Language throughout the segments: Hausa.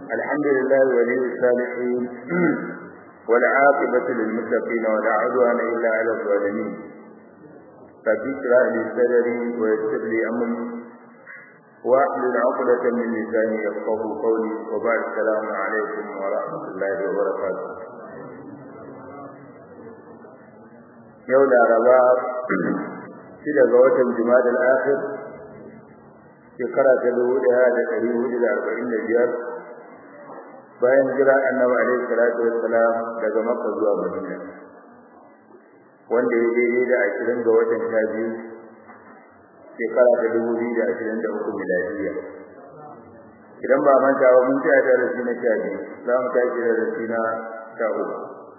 الحمد لله ولي الصالحين والعاقبة للمتقين ولا عدوان إلا على الظالمين رب اشرح لي صدري ويسر لي أمري واحلل عقدة من لساني يفقه قولي وبعد السلام عليكم ورحمة الله وبركاته yau laraba shida ga watan jumadal akhir shekara ta dubu ɗaya da ɗari hudu da arba'in da biyar bayan jira annabi alaihi salatu wassalam daga makka zuwa madina wanda ya daidai da ashirin ga watan sha biyu shekara ta dubu biyu da ashirin da uku miladiya idan ba manta ba mun tsaya da rasi na sha biyu za mu tashi da rasi na sha uku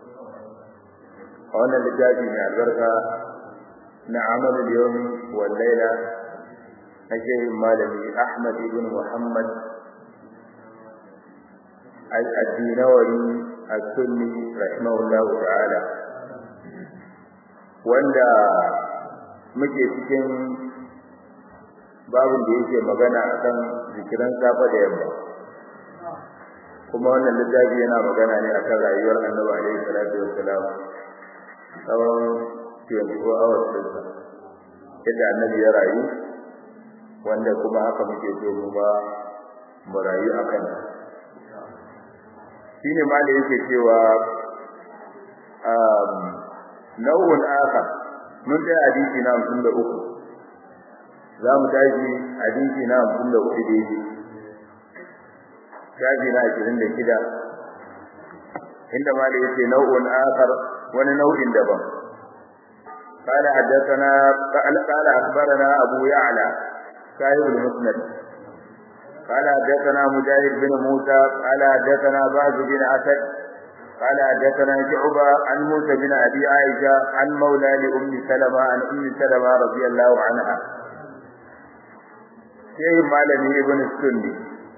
a wannan littafi mai albarka na amalul yawmi wal laila na shehin malami ahmad ibn muhammad al-addinawari as-sunni rahimahullah ta'ala wanda muke cikin babin da yake magana akan zikiran safa da yamma kuma wannan littafi yana magana ne akan rayuwar annabi alaihi salatu wassalam tsawon 24 hours ɗinsa yadda annabi ya rayu wanda kuma haka muke so mu ba mu rayu a kan shi ne ma da yake cewa nau'un aka mun tsaya hadisi na hamsin da uku za mu tashi hadisi na hamsin da uku daidai shafi na ashirin da shida inda ma da yake nau'un akar wani nau'in daban قال حدثنا قال قال اخبرنا ابو يعلى صاحب المسند قال حدثنا مجاهد بن موسى قال حدثنا باز بن اسد قال حدثنا شعبة عن موسى بن ابي عائشة عن مولى لام سلمة عن ام سلمة رضي الله عنها sai malami ibn sunni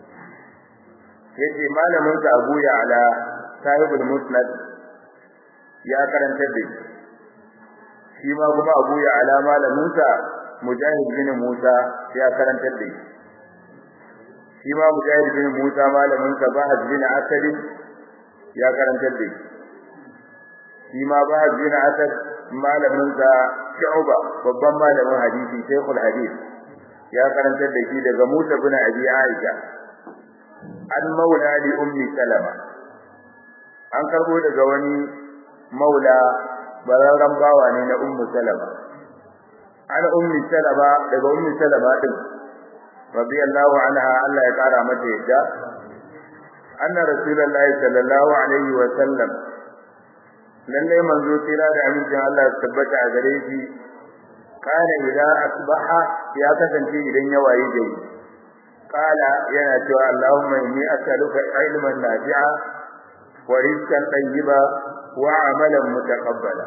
yace malamin sa Abu Ya'la sahibul musnad ya karanta da shi ma kuma Abu Ya'la malamin sa Mujahid bin Musa ya karanta da shi ma Mujahid bin Musa malamin sa Bahad bin Asad ya karanta da shi ma Bahad bin Asad malamin sa Shu'ba babban malamin hadisi Sheikhul Hadith ya karanta da shi daga Musa bin Abi Aisha an maula li ummi Salama an karbo daga wani maula bararran bawa ne na ummu Salama an ummi Salama daga ummi Salama din radiyallahu anha Allah ya kara mata yadda anna rasulullahi sallallahu alaihi wa sallam lalle manzo tira da amincin Allah ya tabbata a gare shi kana idza asbaha ya kasance idan ya waye gari kala yana cewa Allahumma inni as'aluka ilman nafi'a wa rizqan tayyiba wa amalan mutaqabbala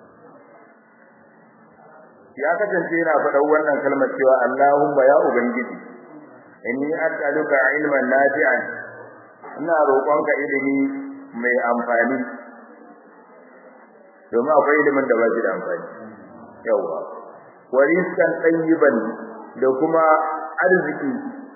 ya kasance yana faɗa wannan kalmar cewa Allahumma ya ubangiji inni as'aluka ilman nafi'an ina roƙonka ilimi mai amfani domin akwai ilimin da ba shi da amfani yawa wa rizqan tayyiban da kuma arziki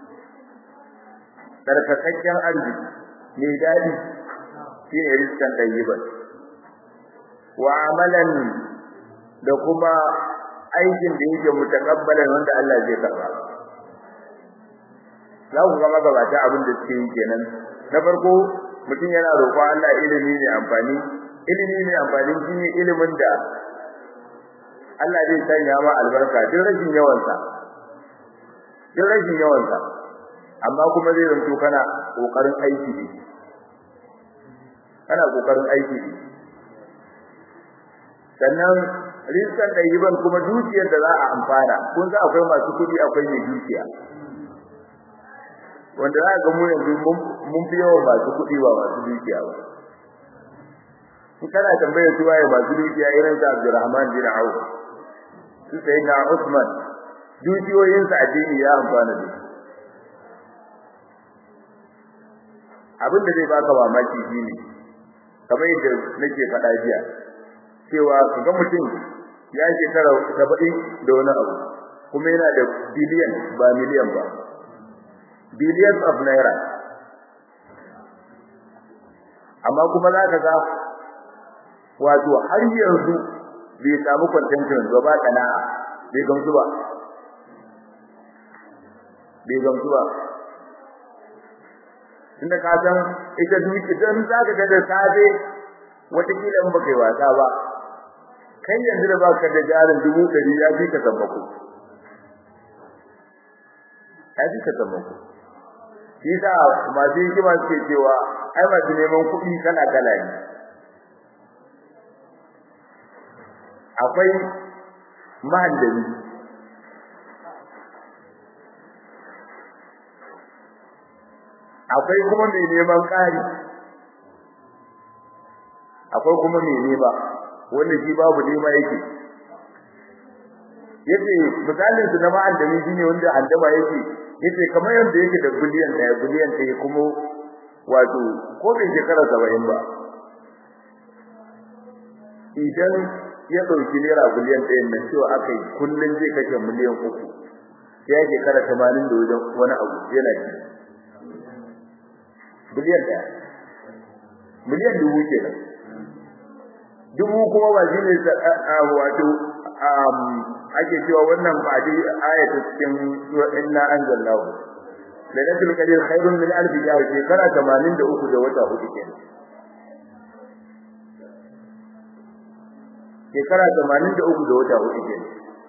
tsarkakakken arziki mai daɗi shine rizqan tayyiban wa amalan da kuma aikin da yake mutakabbalan wanda Allah zai karba za ku ga magabata abin da suke yi kenan na farko mutum yana roƙon Allah ilimi ne amfani ilimi ne amfani shine ilimin da Allah zai sanya ma albarka duk rashin yawansa duk rashin yawansa amma kuma zai zanto kana kokarin aiki ne kana kokarin aiki ne sannan rizkan ɗayyiban kuma dukiyar da za a amfana kun ga akwai masu kuɗi akwai mai dukiya wanda za ga mu yanzu mun fi yawan masu kuɗi ba masu dukiya ba in kana tambayar su waye masu dukiya irin sa Abdulrahman bin Auf su sai na Usman dukiyoyinsa addini ya amfana da abin da zai baka mamaki shine kamar yadda nake faɗa jiya cewa kaga mutum ya shekara saba'in da wani abu kuma yana da biliyan ba miliyan ba billions of naira amma kuma za ka ga wato har yanzu bai samu contentment ba ba kana'a bai gamsu ba bai gamsu ba inda ka san ita duki dan zaka ga da safe wata kila in baka yi wasa ba kai yanzu da baka da jarin dubu ɗari ya fi ka sammako ya fi ka sammako shi sa masu hikima suke cewa ai masu neman kuɗi kala kala ne akwai mahallami akwai kuma mai neman ƙari akwai kuma mai nema wanda shi babu nema yake yace misalin su na ma'andami shine wanda andama yake yace kamar yanda yake da biliyan ɗaya biliyan ɗaya kuma wato ko bai shekara saba'in ba idan ya ɗauki naira biliyan ɗaya na cewa aka yi kullum zai kashe miliyan uku ya shekara tamanin da wajen wani abu yana ci biliyan ɗaya miliyan dubu kenan dubu kuma ba shi ne wato ake cewa wannan ba dai ayatu cikin inna anzalnahu lailatul qadr khairun min alf shahr shekara 83 da wata hudu kenan shekara 83 da wata hudu kenan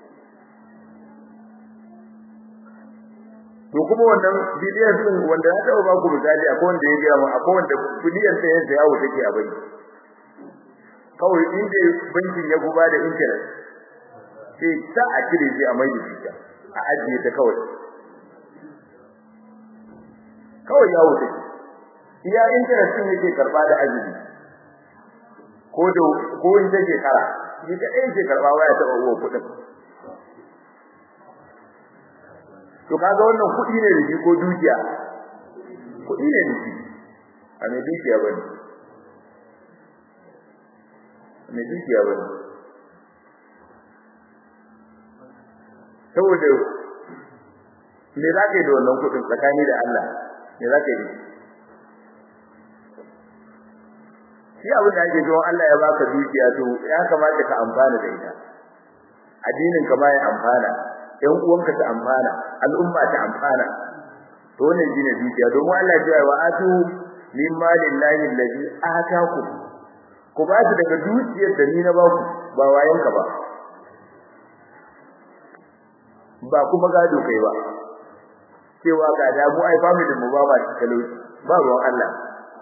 to kuma wannan bidiyon din wanda ya taba ba ku misali akwai wanda ya gaya mu akwai wanda bidiyon sai ya yawo take a banki kawai inda bankin ya guba da interest sai ta a cire shi a mai da shi a ajiye ta kawai kawai ya wuce iya interest din yake karba da ajibi ko da ko in take kara shi ka ɗaya ke karba waya ta uwa kuɗin to kaga wannan kuɗi ne da shi ko dukiya kuɗi ne da shi a mai dukiya bane mai dukiya bane saboda me za ka yi da wannan kuɗin tsakani da Allah me za ka yi shi abin da ake cewa Allah ya baka dukiya to ya kamata ka amfana da ita addinin ka ma ya amfana ɗan uwanka ta amfana al'umma ta amfana to wannan shine dukiya domin Allah ya ce wa atu min malillahi allazi ataku ku ba su daga dukiyar da ni na ba ku ba wayanka ba ba kuma gado kai ba cewa ga da mu ai family mu ba ba talauci ba ruwan Allah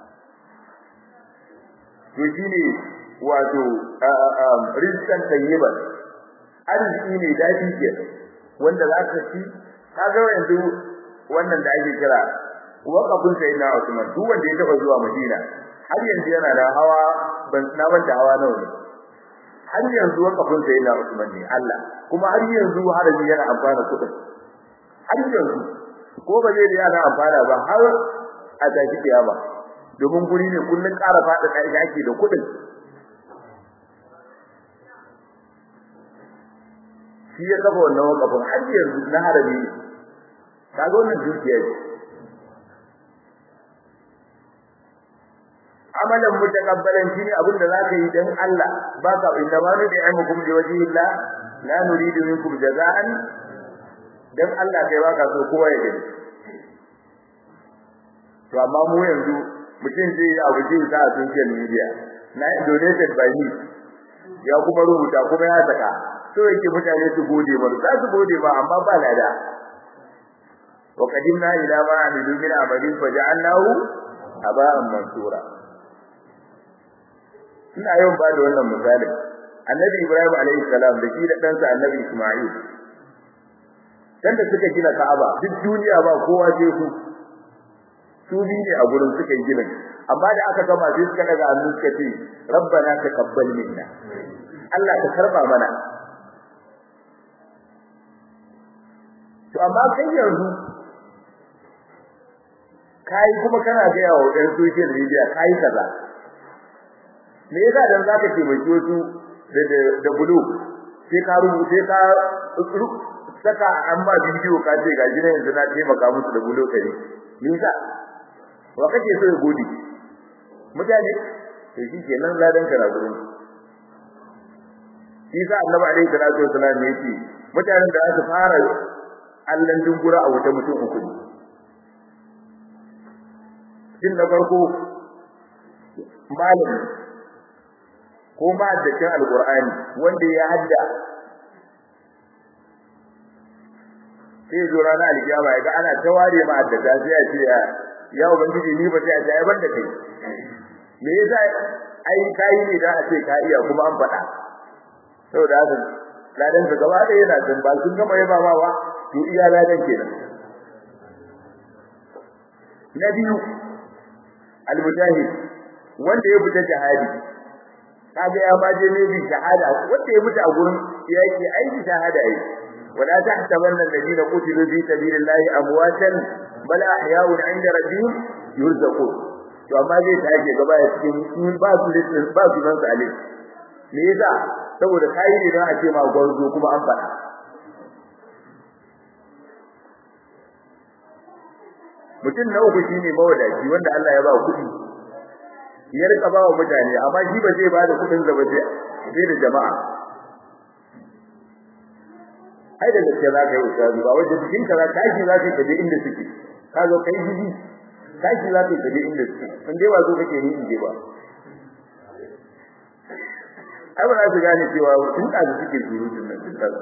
to shine wato rizqan tayyiban arziki ne dafi ke wanda za ka ci kaga yanzu wannan da ake kira waqafin sayyidina Usman duk wanda ya taba zuwa Madina har yanzu yana da hawa ban na banta hawa nawa ne har yanzu waqafin sayyidina Usman ne Allah kuma har yanzu haraji yana amfana kudin har yanzu ko ba zai yana amfana ba har a tashi kiyama domin guri ne kullun ƙara fada da ake da kudin shi ya kafa wannan wakafin har yanzu na harabi kaga wannan dukiya ce amalan mutakabbalan shine abin da zaka yi dan Allah baka inda ma da aimukum li wajhillah la nuridu minkum jazaan dan Allah kai baka so kowa ya gani to amma mu yanzu mutum zai yi abu jin sa a social media na donated by me ya kuma rubuta kuma ya saka so yake mutane su gode ba za su gode ba amma ba lada wa qadimna ila ma amilu min amalin faj'alnahu aba'an mansura ina yawan ba da wannan misalin annabi ibrahim alayhi salam da shi da ɗansa annabi isma'il dan da suka gina ka'aba duk duniya ba kowa sai su su bi ne a gurin suka yi ginin amma da aka gama sai suka daga hannu suka ce rabbana taqabbal minna Allah ka karba mana to amma kai yanzu kai kuma kana ga yawo ɗan social media kai kaza me yasa dan zaka ce mai wasu da da bulu sai ka rubuce ka saka amma bidiyo ka ce ga jina yanzu na taimaka musu da bulo kare me yasa wa kake so ya gode mutane to shi kenan ladan ka na gurin shi sa annabi alaihi salatu wasallam yace mutanen da aka fara allan dungura a wuta mutum uku ne din na farko malami ko ma da cin alqur'ani wanda ya hadda sai zo rana alkiyama ya ga ana ta ware ma addata sai ya ce ya ubangiji ni ba sai a jaye banda kai me yasa ai kai ne da a ce ka iya kuma an faɗa saboda haka ladan su gaba ɗaya yana can ba sun gama yaba ba ba to iya ladan kenan na biyu almujahid wanda ya fita jihadi kaga ya baje ne bi shahada wanda ya mutu a gurin yaki aiki shahada yi wala tahsabanna alladhina qutilu fi sabilillahi amwatan bal ahya'un 'inda rabbihim yurzaqun to amma zai take gaba ya cikin ba su listin ba su nan salih me yasa saboda kai ne don a ce ma gwarzo kuma an faɗa mutum na uku shine mawadaci wanda Allah ya ba kuɗi ya rika ba wa mutane amma shi ba zai ba da kuɗin zaba sai da jama'a ai da gaske za ka yi ustazu ba wajen cikin ka tashi za ka je inda suke ka zo kai jiji tashi za ka je inda suke in dai ba zo kake ni in je ba ai ba za su gane cewa sun da suke surutun nan sun tsara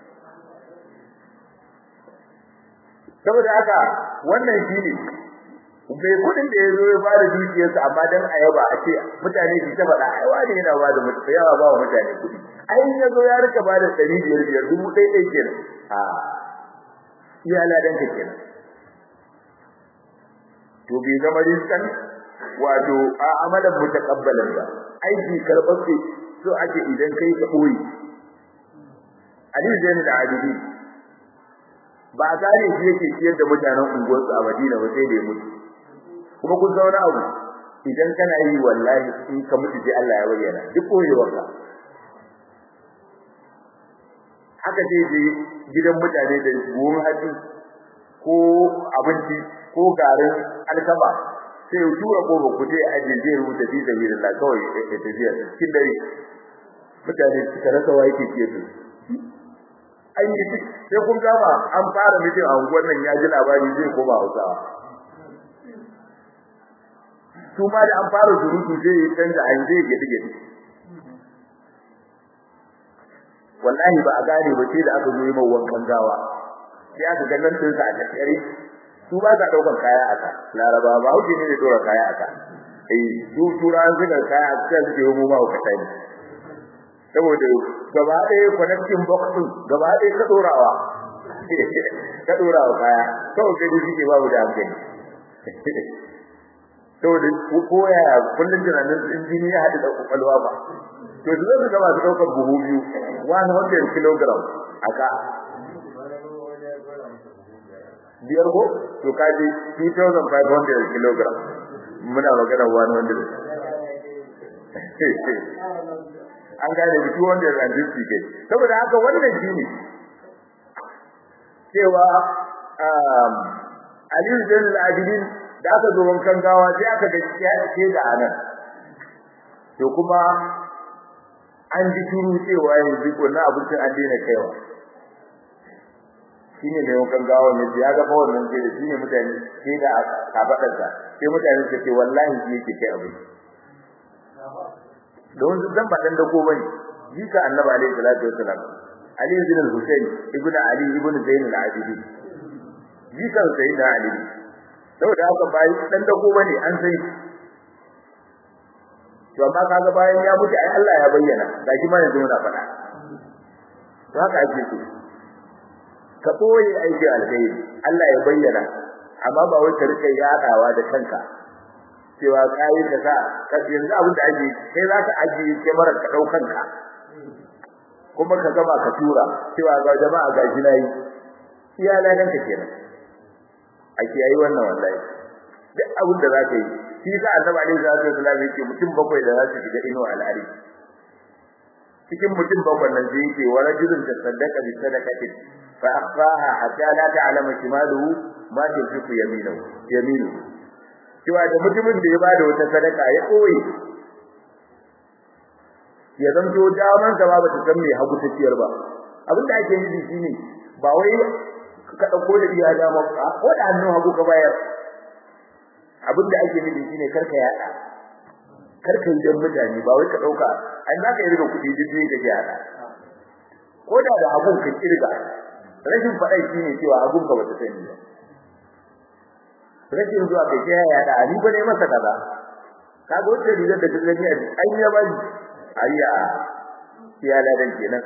saboda haka wannan shine bai kudin da yazo ya bada dukiyarsa amma dan ayaba a ce mutane su ta faɗa ai wani yana bada mutane yawa ba wa mutane kudi ai yazo ya rika bada 500 biyar dubu ɗaya ɗaya kenan a iya ladan ka kenan to bai zama rizkan wato a amalan mutakabbalan ba aiki karɓaɓɓe so ake idan kai ka ɓoye Ali Zainul Abidin ba a gane shi yake ciyar da mutanen unguwarsu a Madina ba sai da ya mutu kuma kun zauna abu idan kana yi wallahi in ka mutu sai Allah ya bayyana duk koyewarka haka sai je gidan mutane da buhun hatsi ko abinci ko garin alkama sai ya tura kofa ku sai a je rubuta fi sabilillah kawai ya tafiya cikin dare mutane suka rasa wa yake ciyar da an yi sai kun gama an fara mutum a unguwar nan ya ji labari zai koma Hausawa su ma da an fara surutu zai yi canza an zai gidi gidi wallahi ba a gane ba sai da aka zo yi mai wankan gawa sai aka ga nan dinsa a tsakiyare su ba sa daukar kaya aka laraba ba hauke ne da dora kaya aka eh su turan suka kaya aka suke yi mu ma ka sani saboda gaba ɗaya connecting box din gaba ɗaya ka dorawa ka dorawa kaya kawai sai dai ba mu da hankali saboda ko ya kullun tunanin injini ya haɗu da kwakwalwa ba to su zai gaba su ɗaukar buhu biyu 100 kilogram aka biyar ko to kaji 2500 kilogram muna magana 100 an gane da wanda ya ranji ke saboda haka wannan shine cewa um Aliyu Zainul Abidin da aka zo wankan gawa sai aka ga ke da anan to kuma an ji turu cewa yanzu wannan abincin an daina kaiwa shine mai wankan gawa ne ya ga fa wannan sai shine mutane sai da kafadarsa sai mutane su ce wallahi shi yake kai abinci don zan ba dan dako bane jika annabi alaihi salatu wasalam ali ibn al-husayn ibn ali ibn zain al-abidin jika sayyidina ali saboda haka bai dan dako bane an sai to amma kaga bayan ya mutu ai Allah ya bayyana gashi ma yanzu muna faɗa to haka ake so ka boye aiki alkhairi Allah ya bayyana amma ba wai ka rika yadawa da kanka cewa kai da ka ka yanzu abin da ake sai za ka ajiye kamar ka daukan ka kuma ka gaba ka tura cewa ga jama'a ga nayi iya ladan ka kenan ake yi wannan wallahi duk abin da za ka yi shi sa annabi alaihi salatu wasallam yake mutum bakwai da za su shiga inuwa al'ari cikin mutum bakwai nan zai yake wa rajulun tasaddaqa bi sadaqatin fa akhfaha hatta la ta'lama shimaluhu ma tunfiqu yaminuhu yaminuhu cewa da mutumin da ya bada wata sadaka ya koyi ya zanto daman sa ba ta san me hagu ta ciyar ba abinda ake nufi shine ba wai ka dauko da iya dama ko da hannun hagu ka bayar abinda ake nufi shine karka yada karka yi dan mutane ba wai ka dauka an zaka yi riga kudi duk da kake yada ko da da hagun ka kirga rashin faɗai shine cewa hagun ka bata sani ba rashin zuwa kai ya yada ni ba ne masa kaza kaga wacce rigar da kake gani an yi ba ayya ya ladan kenan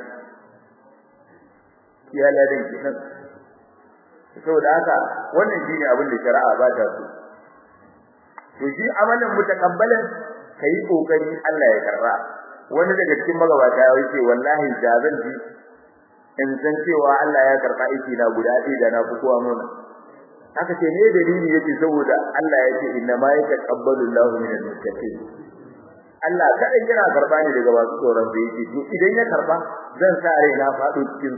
ya ladan kenan saboda haka wannan shine abin da shari'a ba ta so to shi amalan mutakabbalan kai kokari Allah ya karba wani daga cikin magabata ya ce wallahi da zan ji in san cewa Allah ya karba aiki na guda ɗaya da na fitowa nuna haka ce ne dalili yake saboda Allah ya ce inna ma yataqabbalu Allahu min al-muttaqin Allah kadai yana karba ne daga masu tsoron da yake to idan ya karba zan sa rai na faɗo cikin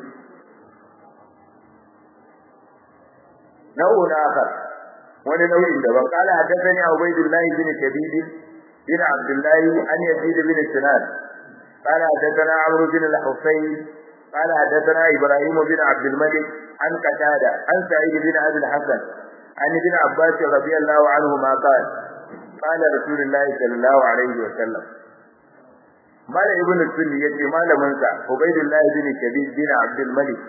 nau'un akhar wani nau'in daban qala hadathani ubaydullah bin shabib bin abdullah an yazid bin sinan qala hadathana amr bin al-husayn qala hadathana ibrahim bin abd al-malik an qatada an sa'id bin abi al-hasan an ibn abbas radiyallahu anhu ma qala qala rasulullah sallallahu alaihi wa sallam mala ibn sunni yace malamin sa ubaydullah bin shabib bin abd al-malik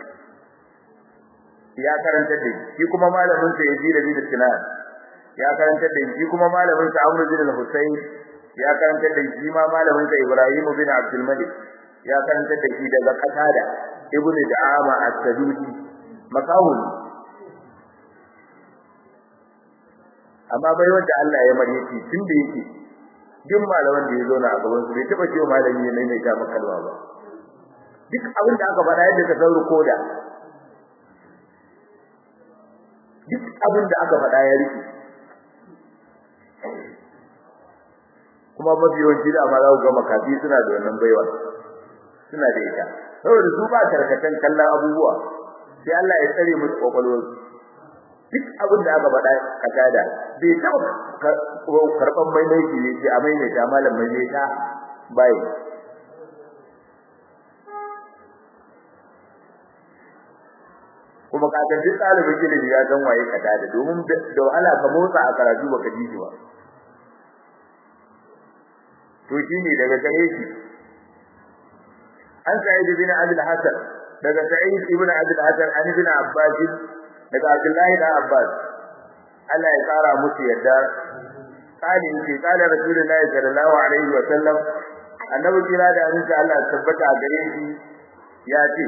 ya karanta da shi kuma malamin sa Yazid bin Sinan ya karanta da shi kuma malamin sa Amr bin Husayn ya karanta da shi ma malamin sa Ibrahim bin Abdul Malik ya karanta da shi daga Qatada ibn Da'ama as-Sadusi makawun amma bai wanda Allah ya mare shi tun da yake duk malaman da ya zo na a gaban su bai taba cewa malami ne mai ta makalwa ba duk abin da aka faɗa yadda ka sauro koda duk abin da aka faɗa ya rike kuma mafi yawanci da amma za ku ga makafi suna da wannan baiwa suna da ita saboda su ba tarkatan kallon abubuwa sai Allah ya tsare musu kwakwalwar duk abin da aka faɗa ka tada bai taɓa karɓan maimaiti ne ce a maimaita malam maimaita bai kuma ka ga duk ɗalibin ilimi ya san waye ka tada domin da wahala ka motsa a karatu baka ji shi ba to shine daga gare shi an sa'id bin abdul hasan daga sa'id ibn abdul hasan an ibn abbas daga abdullahi da abbas Allah ya tsara musu yadda kali ce kala rasulullahi sallallahu alaihi wa sallam annabi kira da annabi Allah ya tabbata a gare shi ya ce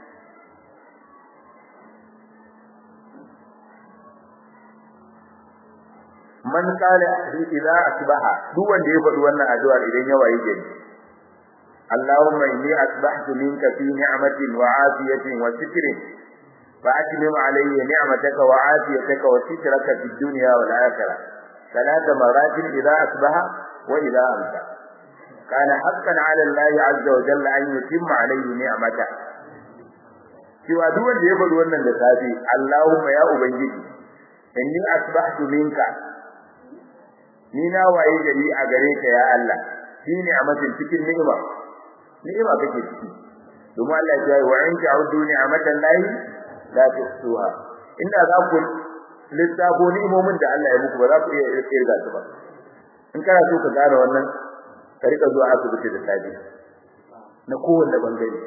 man qala idza asbaha duk wanda ya faɗi wannan addu'ar idan ya waye gari Allahumma inni asbahtu minka fi ni'matin wa afiyatin wa sitrin fa atmim alayya ni'mataka wa afiyataka wa sitraka fid dunya wal akhirah ثلاث مرات إذا أصبح وإذا أمسى كان حقا على الله عز وجل أن يتم عليه نعمته cewa duk wanda ya faɗi wannan da safe Allahumma ya ubangiji inni asbahtu minka ni na waye gari a gare ka ya Allah shine a matin cikin ni'ima ni'ima kake ciki domin Allah ya yi wa in ta'udu ni'matan lahi la tuhsuha inda za ku lissafo ni'imomin da Allah ya muku ba za ku iya kirga su ba in kana so ka gane wannan ka rika zuwa asibiti da safe na kowanne bangare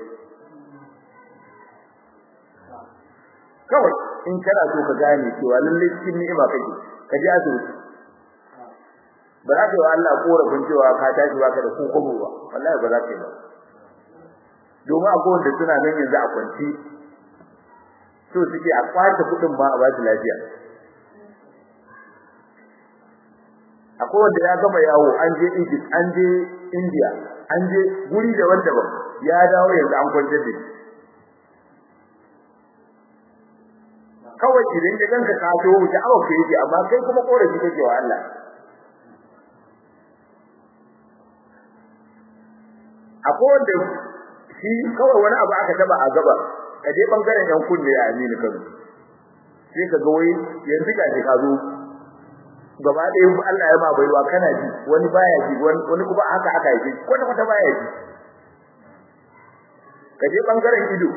kawai in kana so ka gane cewa lalle cikin ni'ima kake ka je asibiti ba za ka yi wa Allah korafin cewa ka tashi baka da kokobo ba wallahi ba za ka yi ba domin akwai wanda suna nan yanzu a kwanci so suke a kwace kuɗin ba a ba su lafiya akwai wanda ya gama yawo an je Egypt an je India an je guri daban-daban ya dawo yanzu an kwantar da shi kawai idan ya ganka ka to wuce awa ke yake amma kai kuma korafi kake wa Allah akwai wanda shi kawai wani abu aka taba a gaba ka je bangaren yan kunne ya amini kan sai ka ga wai yanzu ga shi ka zo gaba ɗaya Allah ya ma baiwa kana ji wani baya ji wani kuma haka aka yi kwata kwata baya ji ka je bangaren ido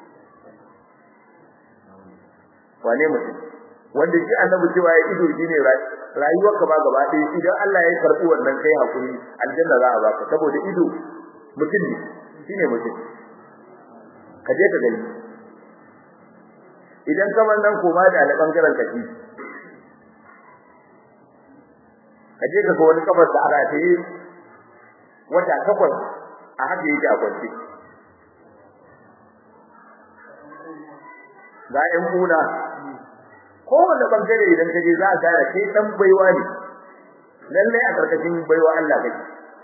wane mutum wanda shi annabi cewa ya ido shine rayuwar ka ba gaba ɗaya idan Allah ya karɓi wannan kai hakuri aljanna za a baka saboda ido mutum ne shine mutum ka je ka gani idan kamar nan koma da na bangaren kaji ka je ka ga wani kafar da aka ta yi wata takwas a haka yake a kwance ga ƴan kuna kowane bangare idan ka je za a gane kai dan baiwa ne lalle a karkashin baiwa Allah kake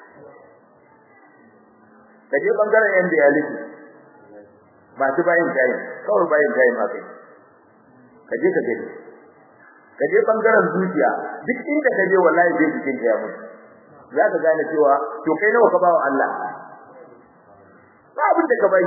ka je bangaren yan dialysis masu bayin tayi kawai bayin tayi ma kai ka je ka gani ka je bangaren zuciya duk inda ka je wallahi zai cikin ya mutu za ka gane cewa to kai nawa ka bawa Allah ba abin da ka bai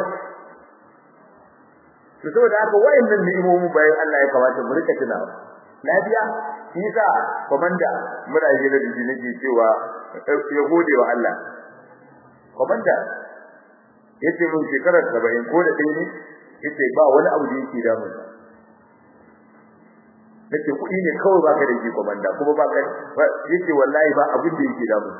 to saboda haka wayannan ni'imomin bayan Allah ya kamata mu rika tunawa lafiya shi yasa komanda muna yi da jiji nake cewa ya gode wa Allah komanda yace mun shekarar 70 ko da dai ne yace ba wani abu da yake da mun nace kuɗi ne kawai baka da shi komanda kuma baka yace wallahi ba abin da yake da mun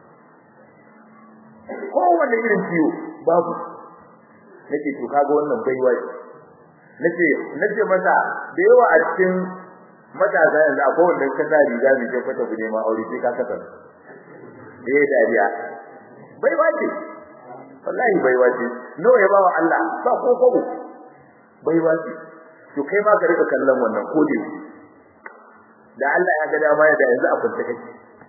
ko wanda irin ciwo babu nace to kaga wannan baiwa nace nace masa da yawa a cikin matasa yanzu akwai wanda ka sa riga mai kyau fata ku nema aure sai ka saka eh dariya bai wace wallahi bai wace no ya bawa Allah ba ko ko bai wace to kai ma ka rika kallon wannan ko dai da Allah ya ga dama ya da yanzu a kunta kake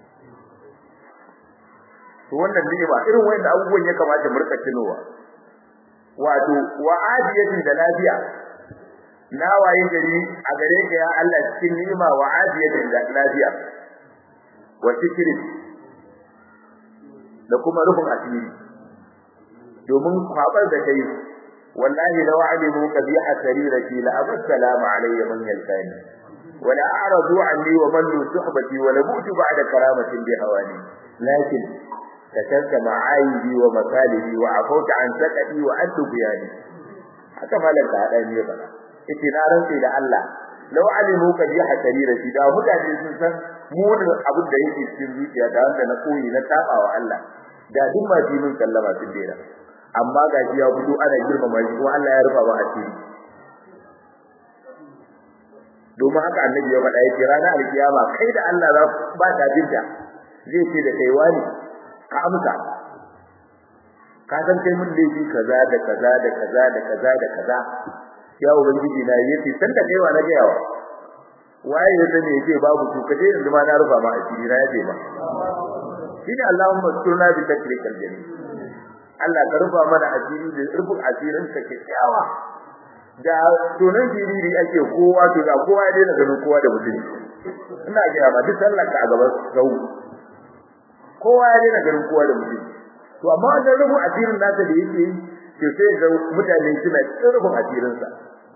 to wannan ni'ima irin wayannan abubuwan ya kamata mu rika tunowa wato wa'adiyatin da lafiya na waye gari a gare ka ya Allah cikin ni'ima wa afiyatin da lafiya wa tikri da kuma rufin asiri domin kwabar da kai wallahi law alimu qabiha sarirati la abassalamu alayya man yalkani wa la a'radu anni wa man suhbati wa la bu'tu ba'da karamatin bi hawani lakin katarta ma'ayibi wa makalibi wa afauta an sakati wa addu biyani haka malaka hada ne ba yace na rantsi da Allah law alimu ka bi hasarira shi da mutane sun san munin abin da yake cikin zuciya da wanda na koyi na tabawa Allah da duk ma ji mun sallama sun dena amma ga shi ya fito ana girmama shi kuma Allah ya rufa ba asiri domin haka annabi ya faɗa yake ranar alkiyama kai da Allah za ba ta jinta zai ce da kai wani ka amsa ka san kai mun laifi kaza da kaza da kaza da kaza da kaza ya ubangiji na yace san da kaiwa na gayawa waye ya sani yace babu to kaje yanzu ma na rufa ma asiri na yace ba shine Allahumma sunna bi takrikal jami Allah ka rufa mana asiri da rufin asirin ka kyakkyawa da tunan jiriri ake kowa to da kowa ya daina ganin kowa da mutum ina ga ma duk sallar ka a gaban sau kowa ya daina ganin kowa da mutum to amma wannan rufin asirin nasa da yake yi to sai ga mutane suna rufin asirinsa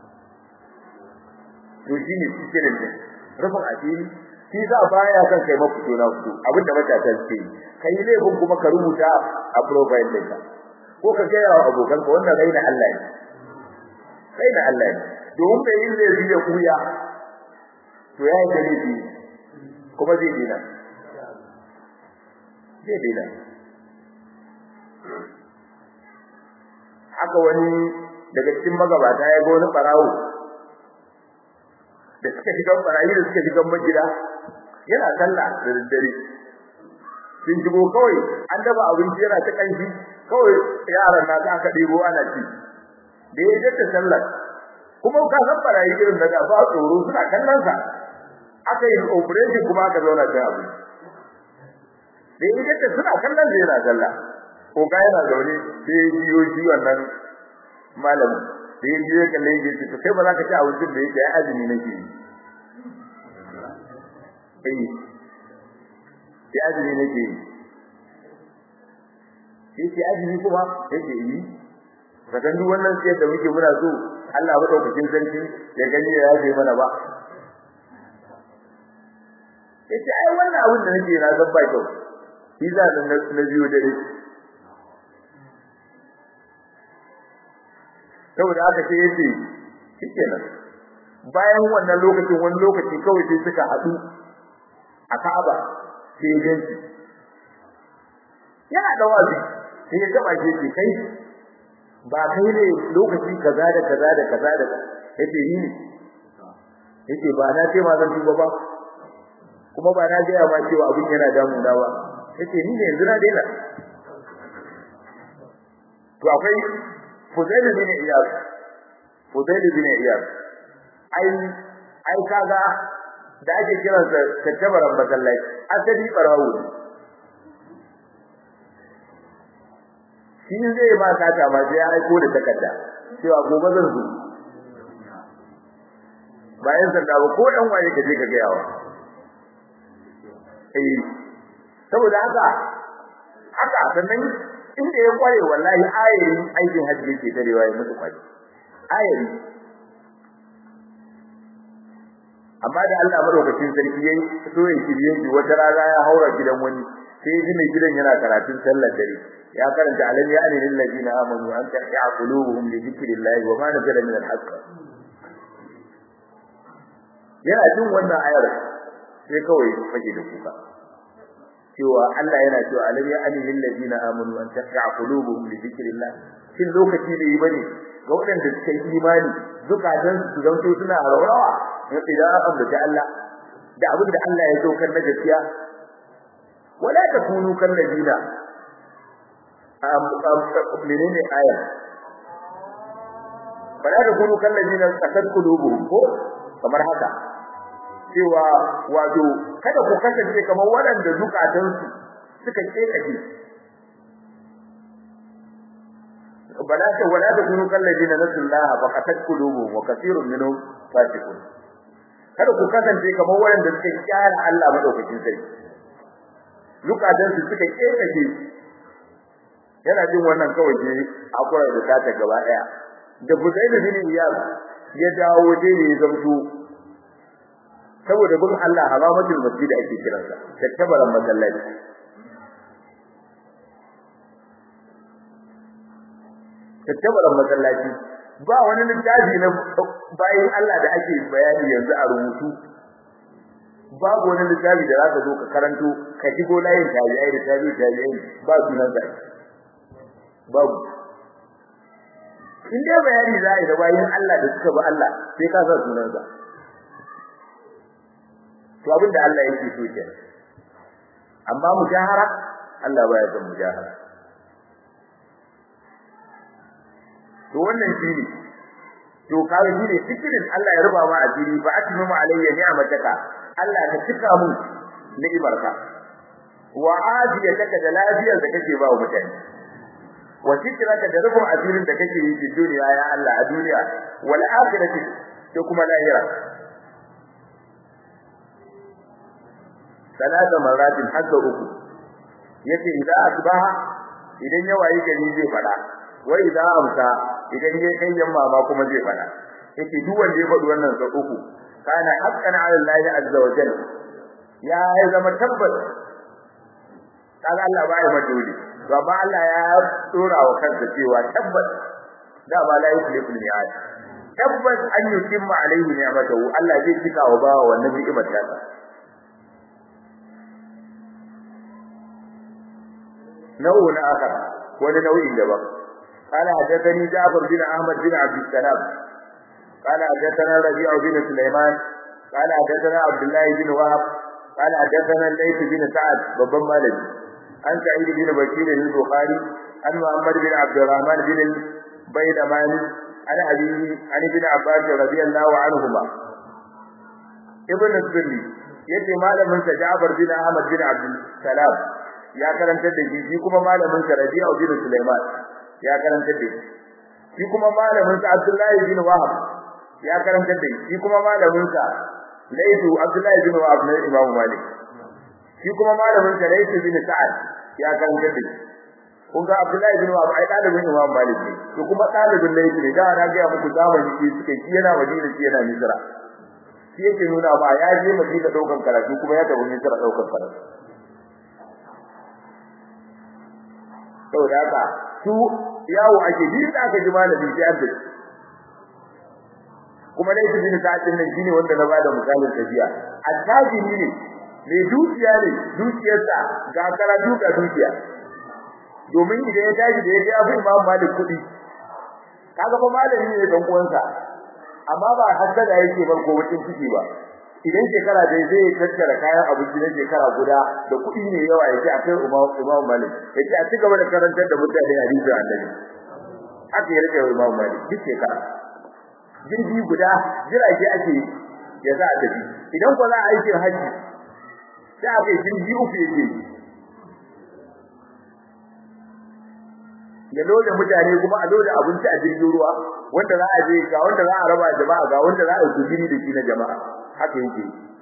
to shine cikin din rufin asiri shi za baya kan kai mafito na fito abinda matasa suke yi kai laifin kuma ka rubuta a profile ɗinka ko ka gaya wa abokanka wannan raina Allah ne raina Allah ne domin bai yin zai ya kuya to ya yi laifi kuma zai dina zai dina haka wani daga cikin magabata ya ga wani barawo da suka shiga barayi da suka shiga majira yana sallah da daddare sun shigo kawai an daba abinci yana ta kanshi kawai yaran na ta aka ɗebo ana ci da ya jadda sallar kuma ka san barayi irin da ba tsoro suna kallon sa aka yi operation kuma aka zauna ta abu da ya jadda suna kallon da yana sallah ko ga yana zaune sai ya jiyo shi wannan malamin da ya jiyo kalle ya ce kai ba za ka ci abincin da yake ya azumi nake yi eh ya azumi nake yi yake azumi kuma yake yi kaga duk wannan sai da muke muna so Allah madaukakin sarki ya gani ya yaje mana ba yace ai wannan abin da nake na san ba kyau shi za na na biyo dare saboda haka sai yace shikenan bayan wannan lokacin wani lokaci kawai sai suka haɗu a Ka'aba sai ya ganci yana da wazi sai ya taba shi ce kai ba kai ne lokaci kaza da kaza da kaza da yace ni ne yace ba na ce ma zan tuba ba kuma ba na gaya ma cewa abin yana damuna ba yace ni ne yanzu na daina to akwai Fudail bin Iyad Fudail bin Iyad ai ai kaga da ake kiransa tattabaran masallaci asali barawo ne shi zai ba ka ta ba sai aiko da takarda cewa gobe zan zo bayan sanda ba ko dan waye ka je ka ga yawa eh saboda haka haka sannan inda ya kware wallahi ayayin aikin hajji yake tarewa ya mutu kwari ayayi amma da Allah madaukakin sarki yayi so ya shirye shi wata rana ya haura gidan wani sai ji mai gidan yana karatun sallar dare ya karanta alam ya anil ladina amanu an tahya qulubuhum li dhikrillahi wa ma nazala min al-haqq yana jin wannan ayar sai kawai fage da kuka cewa Allah yana cewa alam ya anil ladina amanu an tahya qulubuhum li dhikrillah shin lokaci bai yi bane ga waɗanda suka yi imani zukatan su zanto suna rawa idan an ambaci Allah da abin da Allah ya zo kan na gaskiya wala takunu kan ladina menene aya bala da kunu kan ladina kasar kulubuhum ko kamar haka cewa wato kada ku kasance kamar waɗanda zukatansu suka kekace bala ta wala da kunu kan ladina nasullaha fa kasar kulubuhum wa kathirun minhum fasiqun kada ku kasance kamar waɗanda suka kyara Allah madaukakin sarki zukatansu suka kekace yana jin wannan kawai je akwai da tata gaba daya da Buzaid bin Iyad ya dawo dai ne zamto saboda bin Allah haramatul masjid ake kiransa tattabaran masallaci tattabaran masallaci ba wani littafi na bayan Allah da ake bayani yanzu a rubutu babu wani littafi da zaka zo ka karanto ka shigo layin tabi'ai da tabi'ai tabi'ai ba sunan sa babu in dai bayani za a yi da bayan Allah da suka bi Allah sai ka sa sunansa to abin da Allah yake so ke amma mujahara Allah baya son mujahara to wannan shine to kawai shine fikirin Allah ya ruba ma asiri fa atmimu alayya ni'mataka Allah ka cika mu ni'imarka wa ajiyataka da lafiyar da kake ba wa mutane wa zikraka da rubun asirin da kake yi cikin duniya ya Allah a duniya wal akhirati da kuma lahira salata maratin hadda uku yace idan asbaha idan ya wayi gari zai fada wa idan amsa idan ya kai yamma ma kuma zai fada yace duk wanda ya faɗi wannan sa uku kana haqqan ala Allah azza wa jalla ya zama tabbas kaga Allah ba ya madoli to amma Allah ya dora wa kansa cewa tabbas da ba la yuslifu al-mi'ad tabbas an yutimma alaihi ni'matahu Allah zai cika wa bawa wannan ni'imar ta nau'un akhar wani nau'in daban قال حدثني جعفر بن احمد بن عبد السلام قال حدثنا ربيع بن سليمان قال حدثنا عبد الله بن وهب قال حدثنا الليث بن سعد بن مالك عن سعيد بن بشير البخاري عن محمد بن عبد الرحمن بن البيدماني عن أبيه عن ابن عباس رضي الله عنهما ابن السني yace malamin sa Ja'far bin Ahmad bin Abdul Salam ya karantar da shi kuma malamin sa Rabi'a bin Sulaiman ya karantar da shi shi kuma malamin sa Abdullah bin Wahab ya karantar da shi kuma malamin sa Laysu Abdullah bin Wahab ne Imam Malik shi kuma malamin sa Laysu bin Sa'ad ya karantar da shi kun ga Abdullah bin Wahab ai dalibin Imam Malik ne to kuma dalibin Laysu ne da na ga muku zamani shi suka yi yana Madina shi yana Misra shi yake nuna ba ya je Madina daukan karatu kuma ya tafi Misra daukan karatu saboda haka su yawo ake bi da aka ji malami sai an kuma dai su bin sa'atin nan shine wanda na bada misalin tafiya attajiri ne mai dukiya ne dukiyarsa ga karatu ga dukiya domin idan ya tashi da ya ga Abu Imam Malik kudi kaga fa malami ne dan uwansa amma ba haddada yake bar ko wucin ciki ba idan shekara dai zai tattara kayan abinci na shekara guda da kuɗi ne yawa yake akai Imam Imam Malik yake a cigaba da karantar da mutane hadisi Annabi haka ya rike Imam Malik duk shekara jirgi guda jirage ake ya za a tafi idan ko za a aikin haji sai a kai jirgi uku yake ya loda mutane kuma a loda abinci a jirgin ruwa wanda za a je ga wanda za a raba jama'a ga wanda za a yi kujiri da shi na jama'a haka yake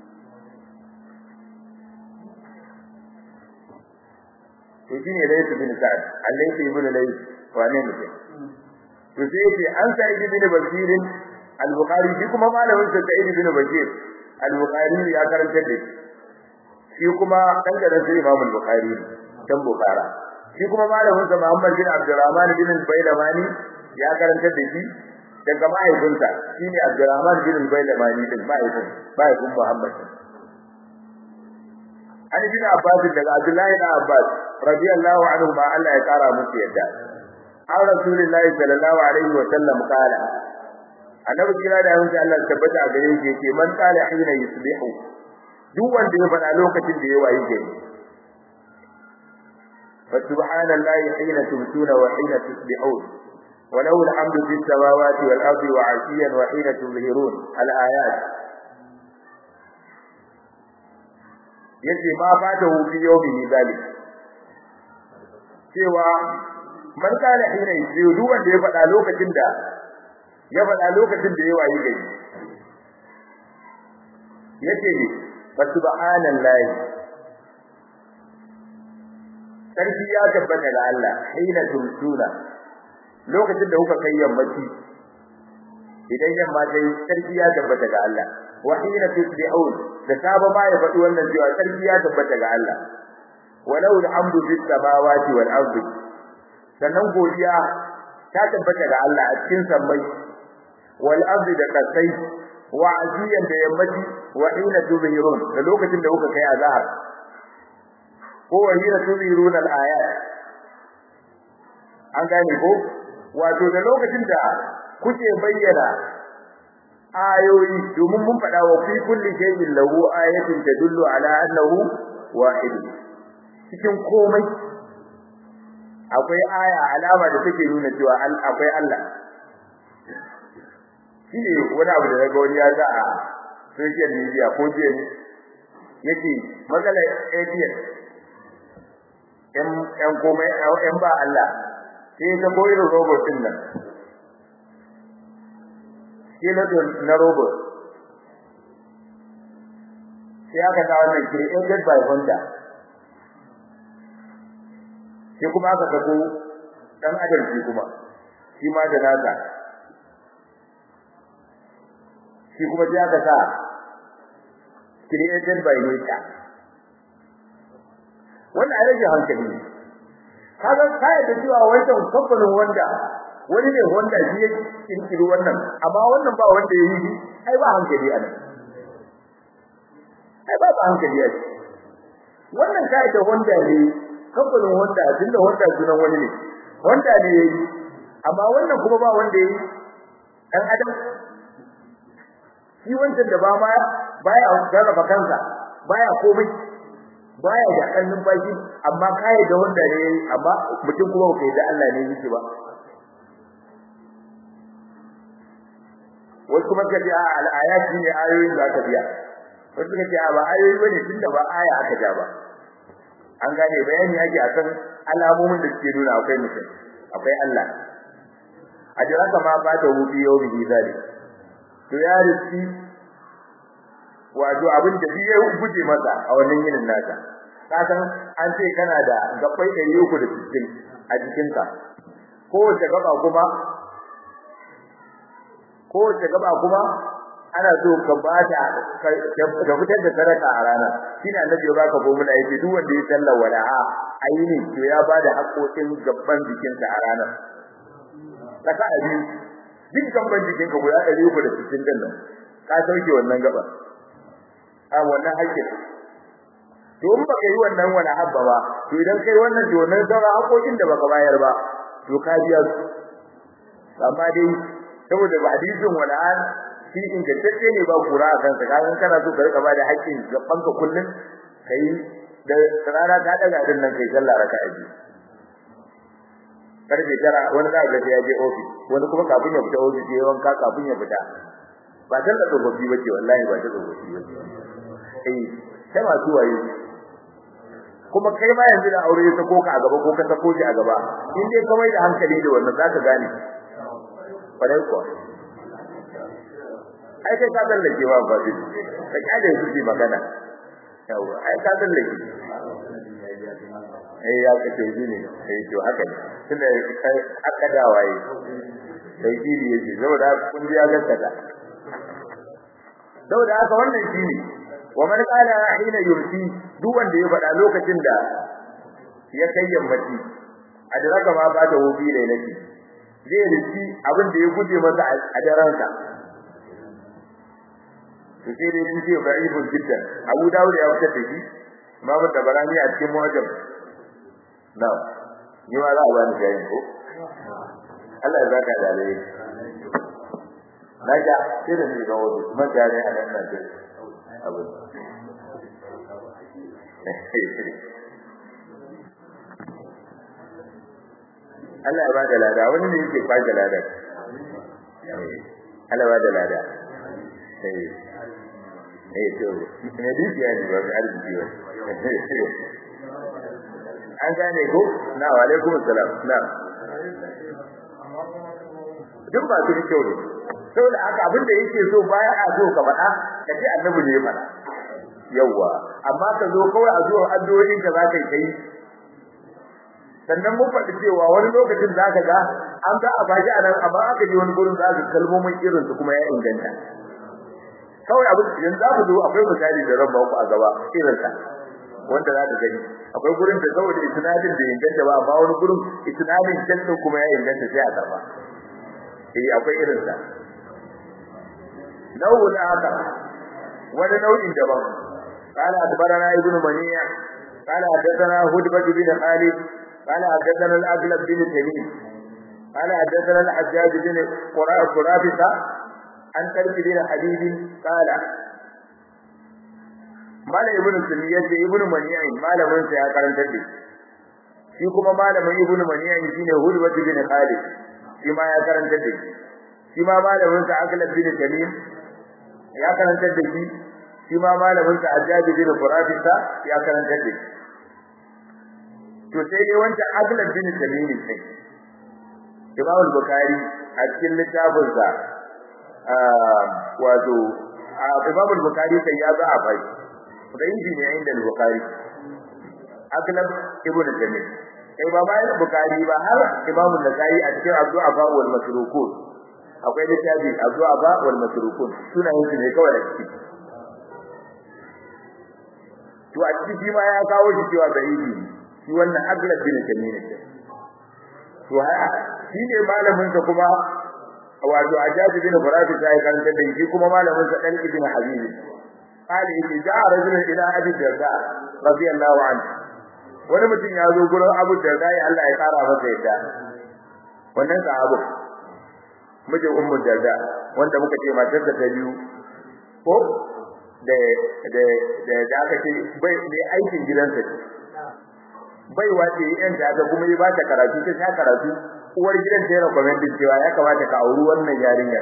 to shine laysa bin sa'ad alaysa ibn layth wane ne to sai yace an sa'id bin bashir al-bukhari shi kuma malamin sa sa'id bin bashir al-bukhari ya karanta da shi kuma dan da sai imam al-bukhari dan bukhara shi kuma malamin sa muhammad bin abdurrahman bin al-bailamani ya karanta da shi daga mahaifinsa shine abdurrahman bin al-bailamani din mahaifin mahaifin muhammad an bin abbas daga abdullahi bin abbas radiyallahu anhu ma Allah ya kara musu yadda an rasulullahi sallallahu alaihi wa sallam kala annabi kira da yanzu Allah tabbata a gare shi yake man qala hina yusbihu duk wanda ya faɗa lokacin da ya wayi gari fa subhanallahi hina tumsuna wa hina tusbihun وله الحمد في السماوات والأرض وعشيا وحين تظهرون الآيات yace ma fata hu fi yawmi zalik cewa man kana hina yi duk wanda ya faɗa lokacin da ya faɗa lokacin da ya wayi gari yace ne fa subhanallahi sarki ya tabbata ga Allah hina tumsuna lokacin da kuka kai yammaci idan yamma dai sarki ya tabbata ga Allah wa hina tusbihun da saba ma ya faɗi wannan cewa sarki ya tabbata ga Allah walau alhamdu bis samawati wal ardi sannan godiya ta tabbata ga Allah a cikin sammai wal ardi da kasai wa aziyan da yammaci wa hina tuzhirun da lokacin da kuka kai azhar ko wa hina tuzhirun al ayat an gane ko wato da lokacin da kuke bayyana ayoyi domin mun faɗa wa fi kulli shay'in lahu ayatun tadullu ala annahu wahid cikin komai akwai aya alama da take nuna cewa akwai Allah shi ne wani abu da daga wani ya za a social media ko jiya ne yake matsalar ATM ‘yan komai ‘yan ba Allah sai ta koyi robot din nan skeleton na robot sai aka sa wannan created by Honda sai kuma aka sako dan adam shi kuma shi ma da nasa shi kuma sai aka sa created by nature wannan rage hankali ne kaga kai da cewa wancan kamfanin wanda wani ne wanda shi ya kirkiri wannan amma wannan ba wanda ya yi ai ba hankali a nan ai ba ba hankali a wannan kai da wanda ne kamfanin wanda tunda wanda sunan wani ne wanda ne yayi amma wannan kuma ba wanda yayi dan adam shi wancan da ba ma baya sarrafa kansa baya komai baya da kan numfashi amma kai da wanda ne amma mutum kuma kai da Allah ne yake ba wasu kuma kace a al-ayat ne ayoyin da aka biya wasu kace a ba ayoyi bane tunda ba aya aka ja ba an gane bayani yake akan alamomin da suke nuna akwai mutum akwai Allah ajraka ma ba ta wufi yawmi zali to ya riski wato abin da ya guje masa a wannan yinin nasa ka san an ce kana da gabbai 360 a jikinka kowace gaba kuma kowace gaba kuma ana so ka bada ka fitar da sadaka a ranar shine annabi ya baka formula yace duk wanda ya salla walaha ayini to ya bada haƙoƙin gaban jikinsa a ranar kasa a biyu duk gaban jikinka guda 360 din nan ka sauke wannan gaba a wannan haƙƙin to in baka yi wannan wala habba ba to idan kai wannan to wannan sauran haƙoƙin da baka bayar ba to ka biya su amma dai saboda ba hadisin wala an shi ingantacce ne ba kura a kansa kaga kana so ka rika bada haƙƙin gaban ka kullun kai da rana ta daga din nan kai sallah raka'a biyu karfe tara wani za ga ya je office wani kuma kafin ya fita office ya wanka kafin ya fita ba ta da tsofaffi bace wallahi ba ta tsofaffi bace eh sai masu waye kuma kai ma yanzu da aure ya sako ka a gaba ko ka sako shi a gaba in dai kamar da hankali da wannan zaka gane kwarai kuwa ai kai ka tsallake ba ba shi ka kyale su ji magana yawa ai ka tsallake eh ya kace shi ne eh to haka ne tunda aka da waye sai kiri yake saboda kun ji ya gaskata saboda haka wannan shi ne wa man qala hina yursi duk wanda ya faɗa lokacin da ya kai yammaci adraka ma ba ta hobi lailati zai riki abin da ya guje masa a daren sa to sai dai sun ce ba'ibun jiddan Abu Dawud ya fitar da shi Imam Tabarani a cikin Mu'jam na ni ma za a bani jayin ko Allah ya zaka da alai naja sai da ni ga wani kuma jare a nan nan abu Allah ya ba da lada wani ne yake kwaje lada Allah ya ba da lada eh eh to ne dukiya ne ba arziki ba an gane ko na wa alaikum assalam na duk ba su kyau ne saboda haka abin da yake so baya a so ka faɗa ka ce annabi ne ya faɗa yawa amma ka zo kawai a zuwa addu'o'in ka zaka yi sannan mun faɗi cewa wani lokacin zaka ga an ga a baki a nan amma aka je wani gurin zaka kalmomin irin su kuma ya inganta kawai abin yanzu za ku zo akwai misali da ran ku a gaba irin sa wanda za ka gani akwai gurin da saboda isnadin da inganta ba amma wani gurin isnadin jannu kuma ya inganta sai a karba eh akwai irin sa nau'un aka wani nau'in daban قال أخبرنا ابن منيع قال حدثنا هدبة بن خالد قال حدثنا الأغلب بن تميم قال حدثنا الحجاج بن قرافة عن ترك بن حبيب قال مال ابن سمية ابن منيع مال من سيا karanta da shi kuma malamin ibn maniya shine hudbah bin khalid shi ma ya karanta da shi shi ma malamin sa aglab bin tamim ya karanta da shi shi ma malamin sa Ajjaji bin Furafisa ya karanta da shi to sai dai wanda Aglab bin Tamim ne Imam al-Bukhari a cikin littafin sa wato Imam al-Bukhari sai ya za a bai da inji ne inda al-Bukhari Aglab ibn Tamim sai ba mai Bukhari ba har Imam an-Nasa'i a cikin Abdul Afa wal Masrukun akwai littafi Abdul Afa wal Masrukun sunayen su ne kawai da ciki to a cikin shi ma ya kawo shi cewa sahihi shi wannan aglab bin tamim to ha shi ne malamin sa kuma wato ajabi bin farafi sai karanta da shi kuma malamin sa dan ibn habib qali idza ja'a rajulun ila abi darda radiyallahu anhu wani mutum ya zo gurin abu darda ya Allah ya kara masa yadda wannan sahabu mijin ummu darda wanda muka ce matar ta biyu ko da da da da aka ce bai ne aikin gidansa ce bai wace yan da aka kuma yi ba ta karatu ta ta karatu uwar gidan ta yana commenting cewa ya kamata ka auri wannan yarinya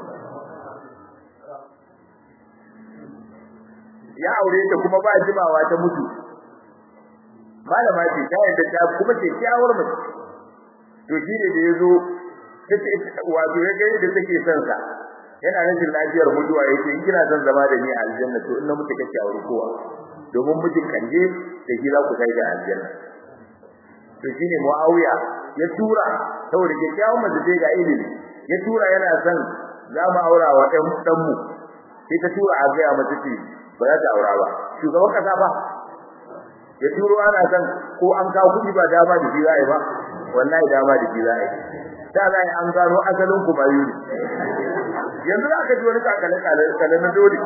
ya aure ta kuma ba jimawa ta mutu malama ce ta yadda ta kuma ce kyawar mace to shi ne da yazo wato ya ga yadda take son sa yana rashin lafiyar mutuwa yake in kina son zama da ni a aljanna to in na mutu kake aure kowa domin mijin kanje da shi za ku kai ga aljanna to shine Muawiya ya tura saboda kyakkyawan mace ce ga ilimi ya tura yana son za mu aura wa ɗan dan mu sai ta tura a gaya mata ce ba za ta aura ba shugaban kasa ba ya turo ana san ko an kawo kuɗi ba dama da shi za a yi ba wallahi dama da shi za a yi da za a yi an gano asalin ku bayu ne yanzu za ka ji wani kakale kale na dole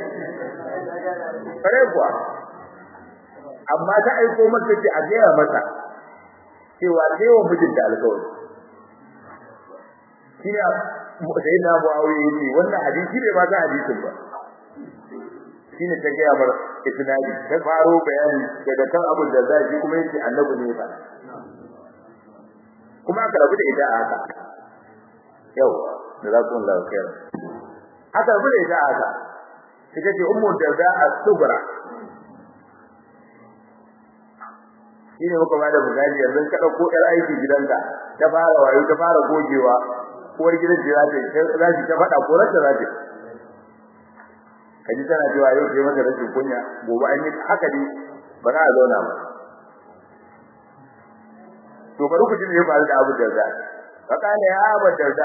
kare kuwa amma ta aiko mata ce a gaya mata cewa sai wa mijinta alƙawari shine sai na Muawiya yace wannan hadisi ne ba ta hadisin ba shine ta ga mar isnadi ta faro bayani daga kan Abu Darda shi kuma yace annabi ne ba kuma aka rabu da ita a haka yau da za ku Allah khair aka rabu da ita a haka ita ce ummu Darda as-Sughra shine muka bada misali yanzu ka dauko yar aiki gidanka ta fara wayo ta fara gogewa uwar gidan ce za ta za ta ta faɗa ko rata za ta kaji tana cewa yau sai mata rashin kunya gobe an yi haka ne ba za a zauna ba to bari ku ji me ya faru da Abu Darda fa kana ya Abu Darda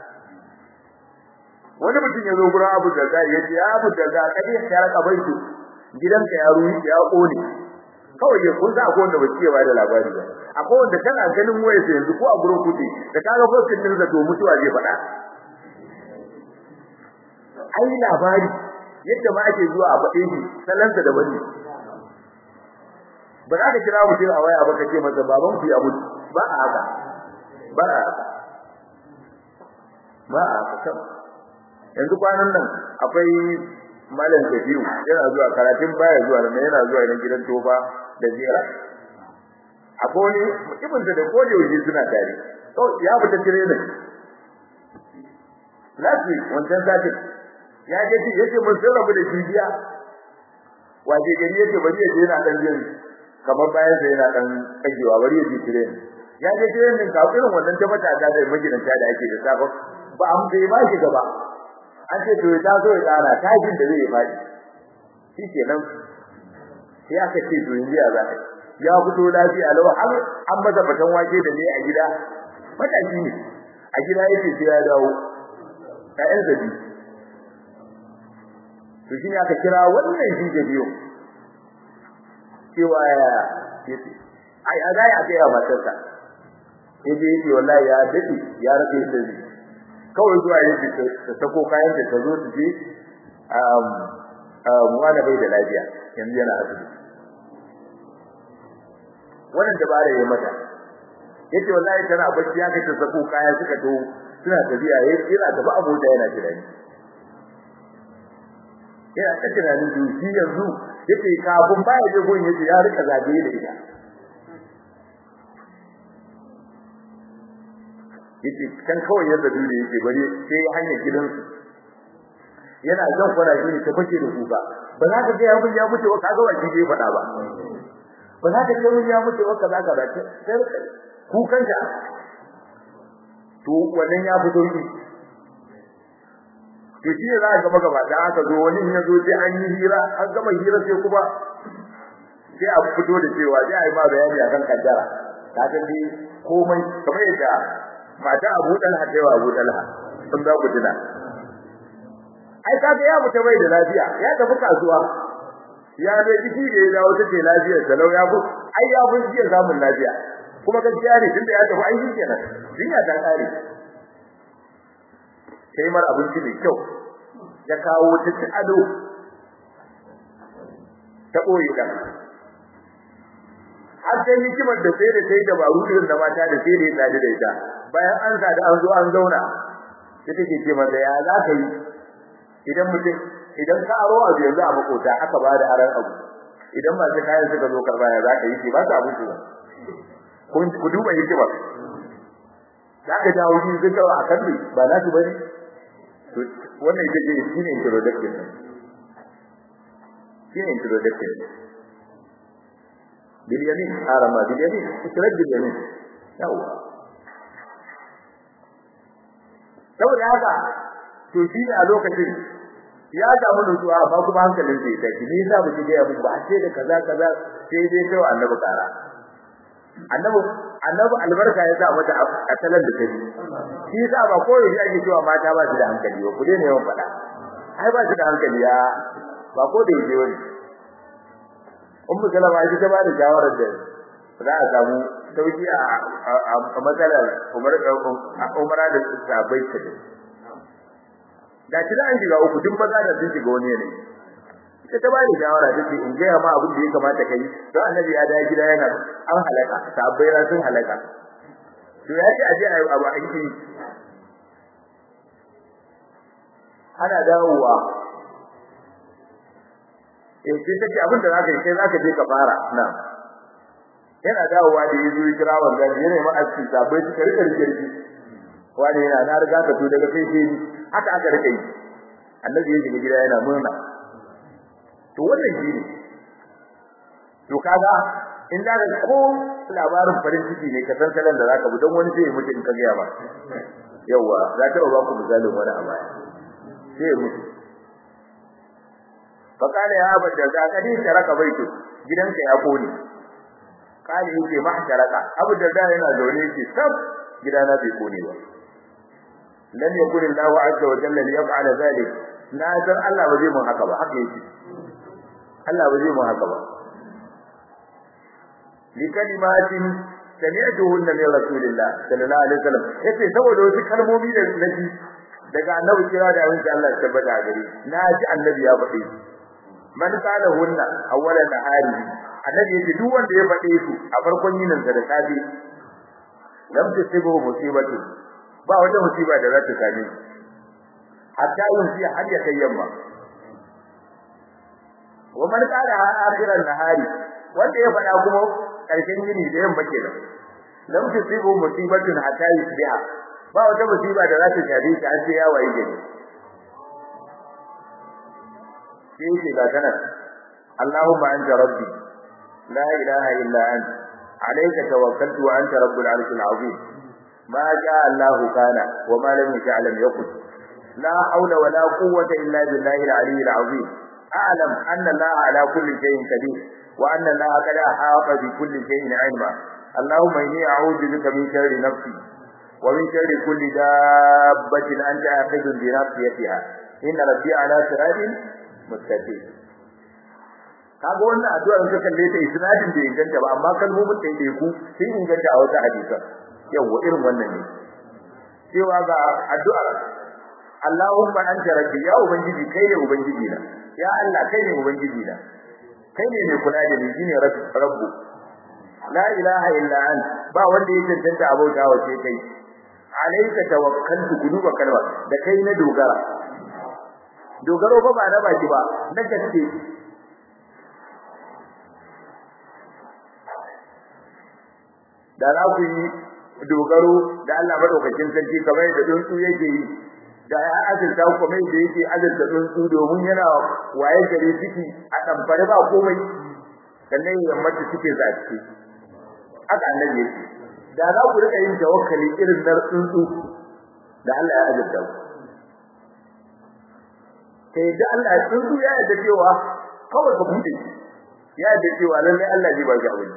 wani mutum ya zo gurin Abu Darda ya ce ya Abu Darda kaje ya raka baitu gidanka ya ruwi ya kone kawai ya kun sa akwai wanda ba ce ba da labari ba akwai wanda kana ganin waye sai yanzu ko a gurin kuɗi da kaga foskin din zato mutuwa zai faɗa ai labari yadda ma ake zuwa a faɗe shi sallansa da bane ba za ka kira mutum a waya ba ka ce masa baban ku ya mutu ba a haka ba a haka ba a haka yanzu kwanan nan akwai malam Kabiru yana zuwa karatun baya zuwa nan yana zuwa idan gidan tofa da zira akwai wani mutumin da ko da yaushe suna tare to ya fita training lafi wancan sati ya je ji yace mun sai rabu da jibiya waje gari yace bari ya je yana dan jin kamar bayan sai yana dan kagewa bari ya je training ya je training ka irin wannan ta mata da magidanta da ake da safa ba an bai ba shi gaba an ce to ya zo ya tsara tajin da zai faɗi shi kenan sai aka ce to yanzu ya za ya fito lafiya lau har an maza batan wake da ne a gida mataki ne a gida yake sai ya dawo ƴaƴan zabi to shi ne aka kira wannan shi da biyo cewa ya ai a ga ya ga ya matarsa yaje yace wallahi ya dade ya rage sai kawai zuwa yake ta sako kayan da ta zo su je um um wanda bai da lafiya yanzu yana asibiti wannan dabara yayi mata yace wallahi tana bacci ya kace sako kaya suka to suna tafiya yana tafi abota yana tunani yana ta tunanin duki yanzu yace kafin baya je gun yace ya rika zagaye da ita yace kan kawai yadda dole yake bari sai hanyar gidansu yana zan fara shi ta fashe da kuka ba za ka ga ya mun ya mutu ba kaga wani bai faɗa ba ba za ka ga mun ya mutu ba kaza kaza sai kukan ta to wannan ya fito shi to shi ne za ka gaba gaba da aka zo wani ya zo sai an yi hira an gama hira sai kuma sai a fito da cewa sai a yi ma bayani akan kaddara ka ga ni komai kamar yadda mata Abu Talha da Abu Talha sun za ku tuna ai kaga ya mutu bai da lafiya ya tafi kasuwa ya dai jiki da ya dawo take lafiya salau ya bu ai ya bu jiya samun lafiya kuma gaskiya ne tunda ya tafi ai kenan jinya ta kare sai mar abinci mai kyau ya kawo ta ci ado ta boye kan har sai hikimar da sai da sai dabaru irin da mata da sai da ya tsadi da ita bayan an sa da an zo an zauna sai take ce mata ya za ka yi idan mutum idan ka aro abu yanzu a makota aka ba da aran abu idan masu kayan suka zo karba ya za ka yi ba su abin su kun ku duba hikima za ka jawo shi zai kawo a kalli ba nasu ba ne wannan ita ce shi ne introduction shi ne introduction باليمين حرم باليمين ترد باليمين yawa saboda haka to shi ne a lokacin ya samu nutsuwa amma kuma hankalin zai tafi ne yasa muke ga yabu ba sai da kaza kaza sai dai kai annabi kara annabi annabi albarka ya sa mata a talan da tafi shi yasa ba ko yaji ake cewa mata ba su da hankali ba ku daina yawan faɗa ai ba shi da hankali ya ba ko da yake wani ummu salama ita ta ba da shawarar da za a samu sauki a matsalar umar umara da sabai ta da shi da an shiga uku duk maza da sun shiga wani ne ita ta ba da shawara ta ce in gaya ma abin da ya kamata kai don annabi ya dawo gida yana an halaka sabai na sun halaka to ya ce a je a yi abu aiki ana dawowa eh sai take abin da zaka yi sai zaka je ka fara na yana dawowa da yazo ya kira wanda yana ma aski sabai suka rika rike rike wani yana na riga ka to daga sai sai haka aka rike yi annabi ya shiga gida yana murna to wannan shi ne to kaga in da ko labarin farin ciki ne ka san salon da zaka bi don wani sai ya mutu in ka ga ba yawa za ta ba ku misalin wani a baya sai ya mutu fakala ya abu da za ka din taraka baitu gidanka ya kone kale yake ma taraka abu da da yana zaune yake sab gidana bai kone ba lam yakun Allahu azza wa jalla li yaf'ala zalik na san Allah ba zai mun haka ba haka yake Allah ba zai mun haka ba li kalimatin sami'tuhunna min rasulillah sallallahu alaihi wasallam yace saboda wasu kalmomi da naji daga annabi kira da abin da Allah ya tabbata gare na ji annabi ya faɗe man kana hunna awwalan nahari annabi yace duk wanda ya faɗe su a farkon yinin da da safi lam tusibu musibatu ba wata musiba da za ta same shi hatta yin fi har ya kai yamma wa man kana akhiran nahari wanda ya faɗa kuma karshen yini da yamma kenan lam tusibu musibatun hatta yusbiha ba wata musiba da za ta shafe shi har sai ya waye gari sai yake ga kana Allahumma anta rabbi la ilaha illa anta alayka tawakkaltu wa anta rabbul arshil azim ma sha Allah kana wa ma lam yasha lam yakun la hawla wa la quwwata illa billahi al-aliyyil azim a'lam anna Allah ala kulli shay'in qadir wa anna Allah qad ahata bi kulli shay'in 'ilma اللهم إني أعوذ بك من شر نفسي ومن شر كل دابة أنت آخذ بناصيتها إن ربي على صراط مستقيم kaga wannan addu'a in ka kalle ta isnadin da inganta ba amma kalmomin da yake ku sai inganta a wata hadisi yawa irin wannan ne cewa ga addu'ar Allahumma anta rabbi ya ubangiji kai ne ubangiji na ya Allah kai ne ubangiji na kai ne mai kula da ni shine rabbu la ilaha illa anta ba wanda ya tantance abauta wa sai kai alayka tawakkaltu kuduba kalma da kai na dogara dogaro ba ba na baki ba na gaske da za ku yi dogaro da Allah madaukakin sarki kamar da tsuntsu yake yi da ya azurta ku kamar da yake azurta tsuntsu domin yana waye gare ciki a tamfare ba komai sannan yammata suke zaki haka annabi yake da za ku rika yin tawakkali irin na tsuntsu da Allah ya azurta ku sai da Allah ya tsuntsu ya yarda cewa kawai ka bude ya yarda cewa lalle Allah zai ba ki abin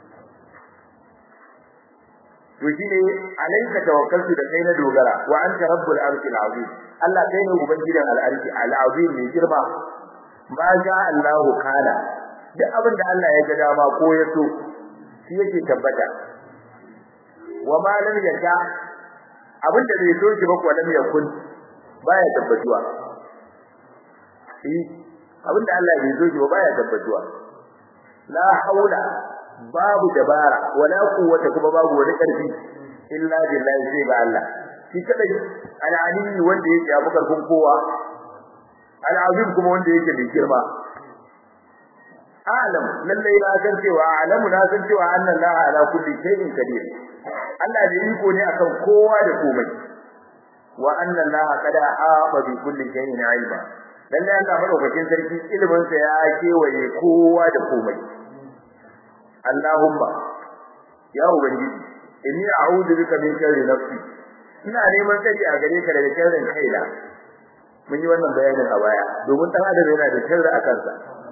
to shine alayka tawakkaltu da kai na dogara wa anta rabbul arshil azim Allah kai ne ubangidan al-arshi al-azim ne girma ma ja Allahu kana duk abin da Allah ya ga dama ko ya so shi yake tabbata wa ma lam yasha abinda bai so shi ba ko lam yakun baya tabbatuwa eh abinda Allah bai so shi ba baya tabbatuwa la haula babu dabara wala quwwata kuma babu wani karfi illa billahi sai ba Allah shi kadai al-alim wanda yake abu karfin kowa al-azim kuma wanda yake da girma alam lalle na san cewa alamu na san cewa anna Allah ala kulli shay'in qadir Allah da iko ne akan kowa da komai wa anna Allah qad aaba bi kulli shay'in ilma lalle Allah madaukakin sarki ilimin sa ya kewaye kowa da komai Allahumma ya ubangiji inni a'udhu bika min sharri nafsi ina neman tsari a gare ka daga sharrin kaina mun yi wannan bayanin a baya domin dan adam yana da sharri a kansa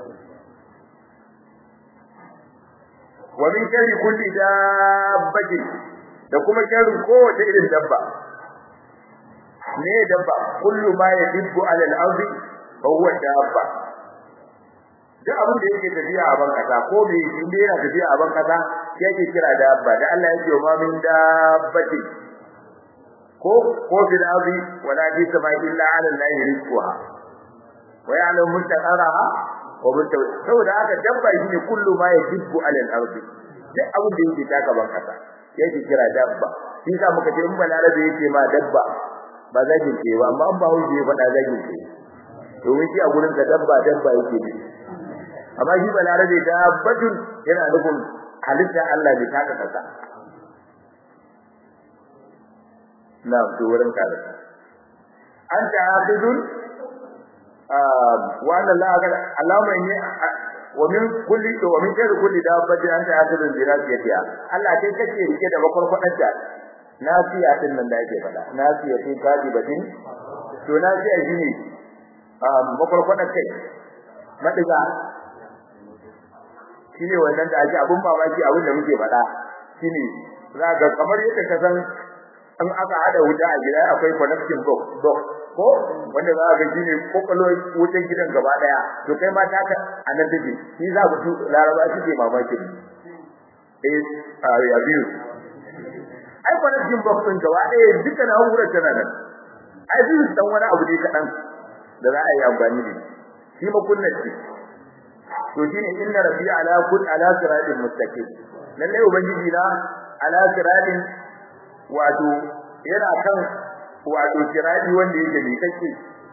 wa min sharri kulli dabbati da kuma sharrin kowace irin dabba ne dabba kullu ma yadibbu ala al-ardi fa huwa dabba duk abin da yake tafiya a ban kasa ko me in dai yana tafiya a ban kasa shi yake kira dabba da Allah yake wa min dabbati ko ko fil ardi wala fi samai illa ala allahi rizquha wa ya'lamu mustaqaraha wa mutaw saboda haka dabba shine kullu ma yajibu ala al-ardi duk abin da yake taka ban kasa yake kira dabba shi sa muka ce in balarabe yake ma dabba ba zagin ce ba amma an ba hauji ya faɗa zagin ce domin shi a gurin ka dabba dabba yake ne amma shi balarabe dabbatun yana nufin halitta Allah bai taka kasa na to wurin kare an ta hafizun wa anna Allah ga Allahumma inni wa min kulli wa min sharri kulli dabbatin anta hafizun bi rasiyatiha Allah kai kake rike da bakwarkwadanta nasiya din nan da yake faɗa nasiya ce kadibatin to nasiya shine bakwarkwadan kai madiga shine wannan da ake abun mamaki abin da muke faɗa shine za ga kamar yadda ka san an aka hada wuta a gida akwai connection box box ko wanda za ka shine kokolo wutan gidan gaba daya to kai ma ta ka anan take shi za ku laraba shi ke mamaki eh ya biyu ai connection box din gaba daya dukkan na'urar tana nan ai biyu dan wani abu ne kadan da za a yi amfani da shi makunnar shi to shine inna rabbi ala kul ala siratin mustaqim lalle ubangiji na ala siratin wato yana kan wato sirati wanda yake bi kake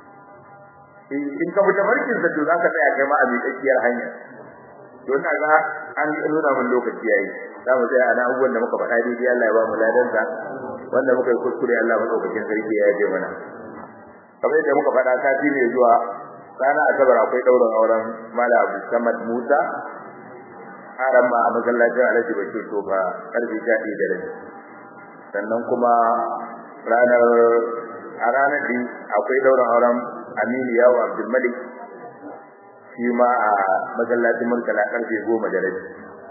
in ka fita barkin sa to zaka tsaya kai ma a miƙaƙiyar hanya to ina ga an nuna mun lokaci yayi za mu tsaya ana abubuwan da muka faɗa daidai Allah ya ba mu ladan sa wanda muka yi kuskure Allah madaukakin sarki ya yaje mana kamar yadda muka faɗa sati ne zuwa rana asabar akwai daurin auren mala abu samad musa haram ma a masallacin alhaji bashir to ba karfe sha ɗaya da rabi sannan kuma ranar a ranar din akwai daurin auren aminu yawo abdulmalik shi ma a masallacin murtala karfe goma da rabi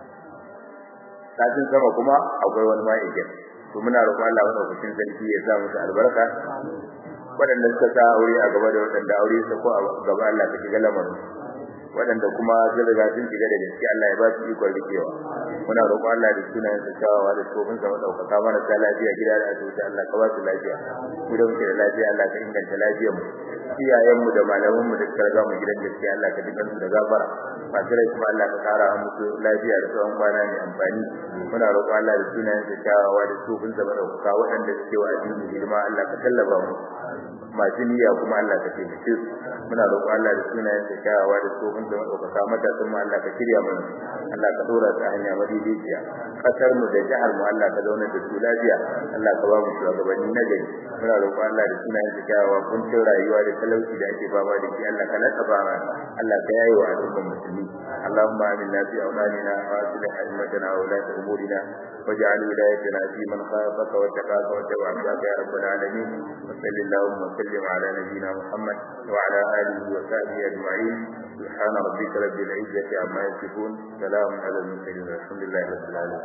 satin sama kuma akwai wani ma'aikin to muna roƙon Allah madaukakin sarki ya sa musu albarka waɗanda suka sa aure a gaba da waɗanda aure su ko a gaba Allah ka shiga lamarin waɗanda kuma sun riga sun shiga da gaske Allah ya ba su ikon rikewa muna roƙo Allah da sunayen sa kyawawa da tsofin sa madaukaka mana ta lafiya gida da asibiti Allah ka ba su lafiya mu da muke da lafiya Allah ka inganta lafiyar mu iyayen mu da malaman mu da suka riga mu gidan gaske Allah ka dukan su da gafara masu rai kuma Allah ka kara musu lafiya da tsawon kwana mai amfani muna roƙo Allah da sunayen sa kyawawa da tsofin sa madaukaka waɗanda suke wa addini hidima Allah ka tallafa mu masu niyya kuma Allah ka taimake su muna roƙo Allah da sunayen sa kyawawa da tsofin da madaukaka mata sun Allah ka shirya mana Allah ka dora ta hanya madaidaiciya kasar mu da jihar mu Allah ka zauna da su lafiya Allah ka ba mu shugabanni na gari muna roƙo Allah da sunayen sa kyawawa kuncin rayuwa da talauci da ake fama da shi Allah ka lataba mana Allah ka yaye wa al'ummar musulmi اللهم آمنا في أوطاننا وأصلح أئمتنا وولاة أمورنا واجعل ولايتنا في من خافك واتقاك واتبعك يا رب العالمين وصل اللهم وسلم على نبينا محمد وعلى آله وصحبه أجمعين سبحان ربك رب العزة عما يصفون سلام على المرسلين والحمد لله رب العالمين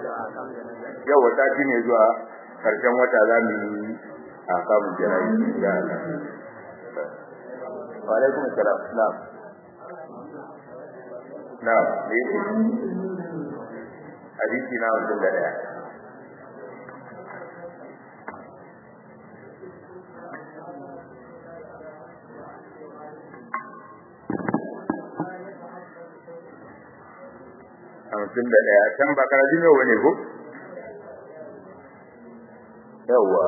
yau wata shi ne zuwa karshen wata za mu yi a kamun jira'i ya Allah wa alaikum assalam na'am na'am me yake hadisi na wannan da daya hamsin da ɗaya can ba karajin yau ne ko yawwa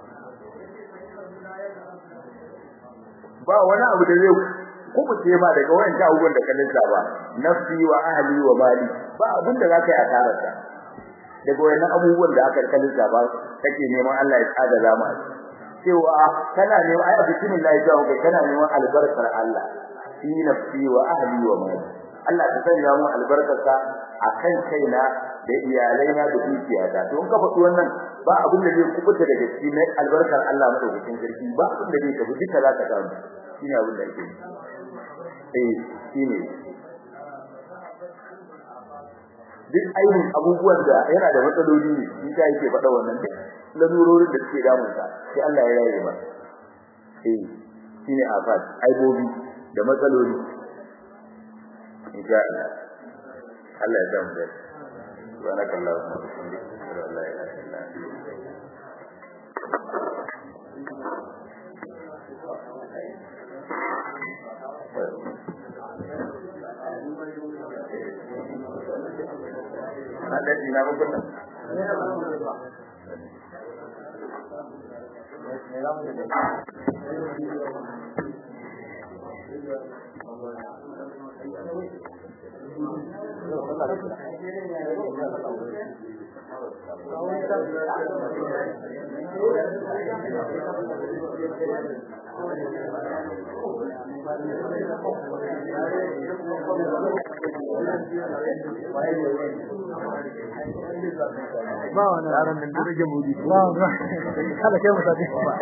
ba wani abu da zai kubuce ma daga wayan ta abubuwan da ka lissafa nafsi wa ahli wa mali ba abin da zaka yi a tararsa daga wayan abubuwan da aka ka lissafa kake neman Allah ya tsada zama cewa kana neman ai bismillah ya kai kana neman albarkar Allah fi nafsi wa ahli wa mali Allah ka sanya mu albarkarsa akan kaina da iyalaina da dukiyata to in ka faɗi wannan ba abin da zai kubuta daga cikin albarkar Allah madaukakin sarki ba abin da zai tafi duka zaka samu shine abin da yake eh shine duk ainihin abubuwan da yana da matsaloli ne shi ta yake faɗa wannan duk lalurorin da suke damunsa sai Allah ya yaye ba eh shine afat aibobi da matsaloli insha Allah Allah ya samu da subhanakallahumma wa bihamdika la ilaha illa anta ada di nama benar. ba wani yaran nan da rage mudi ba kada kai mutane